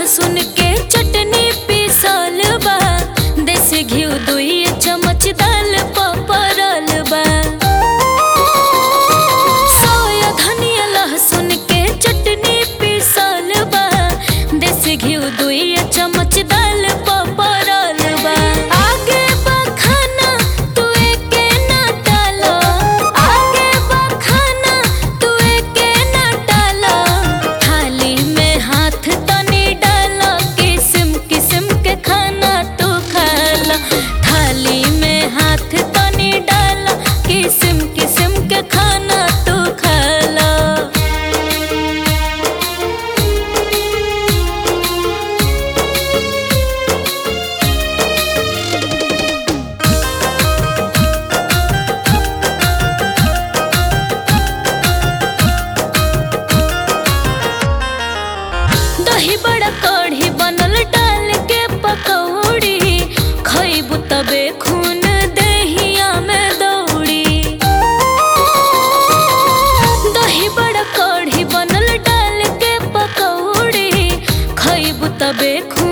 लहसुन के चटनी पीसल बा देसी घी दुई चम्मच दाल पपरल बा सोया धनिया लहसुन के चटनी पीसल बा देसी घी दुई चम्मच दाल पपरल बा आगे बा खाना तू एके ना डालो आगे बा खाना तू एके ना डालो थाली में हाथ तनी डालो किस्म किस्म के खाना तू खाला थाली में हाथ तनी डालो किस्म किस्म के खाना तू खाला दही बड़ा कढ़ी बनल डाल के पकौड़ी खैबू तबे खून दहिया में दौड़ी दही बड़ा कढ़ी बनल डाल के पकौड़ी खैबू तबे खून